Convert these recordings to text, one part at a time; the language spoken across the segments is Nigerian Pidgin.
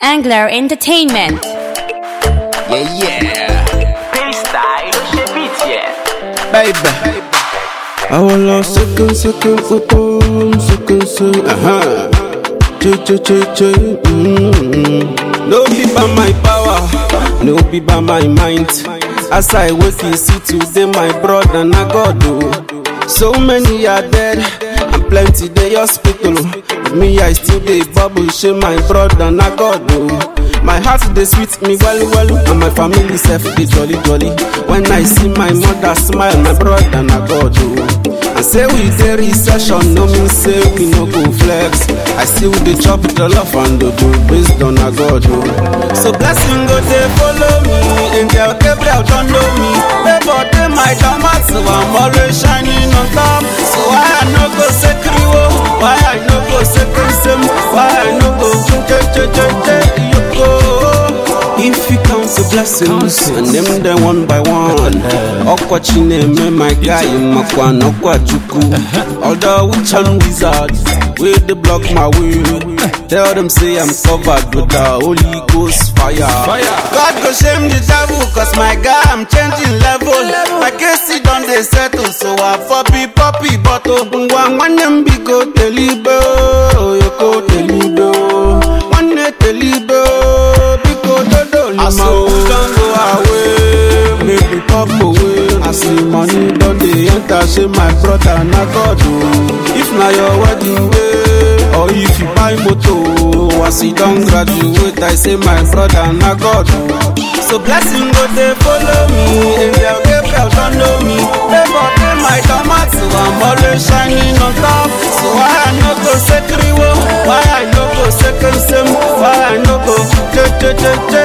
Angler Entertainment. Yeah, yeah, Freestyle, je beat je. baby. I will love second, second, second, second, second. Uh-huh. Ch ch ch ch. Mm-hmm. No be by my power, no be by my mind. As I wake, you see today, my brother, na God do. So many are dead, and plenty they hospital. Me, I still dey bubble, share my brother, na God do. My heart dey sweet me well well, and my family sef dey jolly jolly. When I see my mother smile, my brother na God o. And say we dey recession, no mean say we no go flex. I still dey chop jollof and dodo based on na God o. So blessing go dey follow me, angel Gabriel don know me. Favour dey my domat, so I'm always shining on top. So why I no go say kriwo? Why I no go say kensem? Why I no go je je je je yoko? If you count the blessings and them them one by one, Okwa Chineme, my guy, Makwan, Okwa Chuku, although we chan wizards, where they block my way, tell them say I'm covered with the Holy Ghost fire. God go shame the devil, cause my guy, I'm changing level. My case it done they settle, so I for be poppy bottle. One one them be go deliver, you go deliver. One day deliver, biko dodo lima. As you don go away, make we pop away. As the money don dey enter, say my brother na God o. If na your wedding day, or if you buy moto, as you don graduate, I say my brother na God o. So blessing go dey follow me, angel Gabriel don know me. Favour dey my domat, so I'm always shining on top. So why I no go say kriwo? Why I no go say kensem? Why I no go je je je je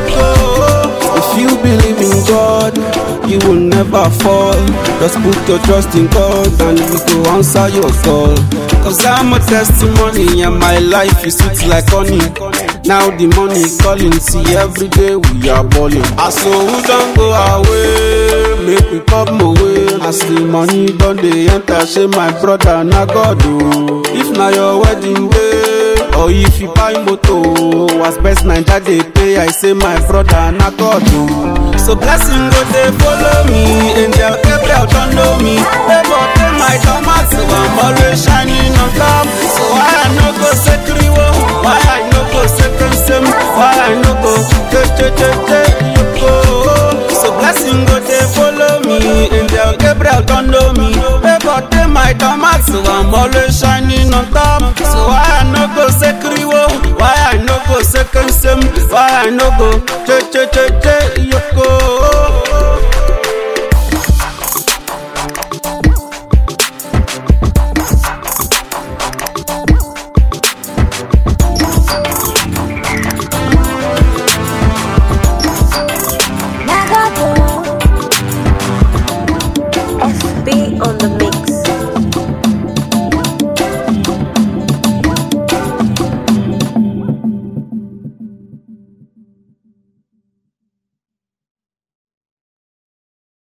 yoko? If you believe in God, you will never fall. Just put your trust in God and He will answer your call. Cause I'm a testimony and my life is sweet like honey. Now the money calling, see every day we are balling. I so who don't go away, make we pop my way. As the money done dey enter, say my brother na God o. If na your wedding day, or if you buy moto, as best Naija dey pay, I say my brother na God o. So blessing go dey follow me, angel Gabriel don know me. Favour dey my domat, so I'm always shining on top. So why I no go say kriwo? Why I no go say kensem? Why I no go je je je je yoko? So blessing go dey follow me, angel Gabriel don know me. Favour dey my domat, so I'm always shining on top. So why I no go say kriwo? Why I no go say kensem? Why I no go je je je je yoko?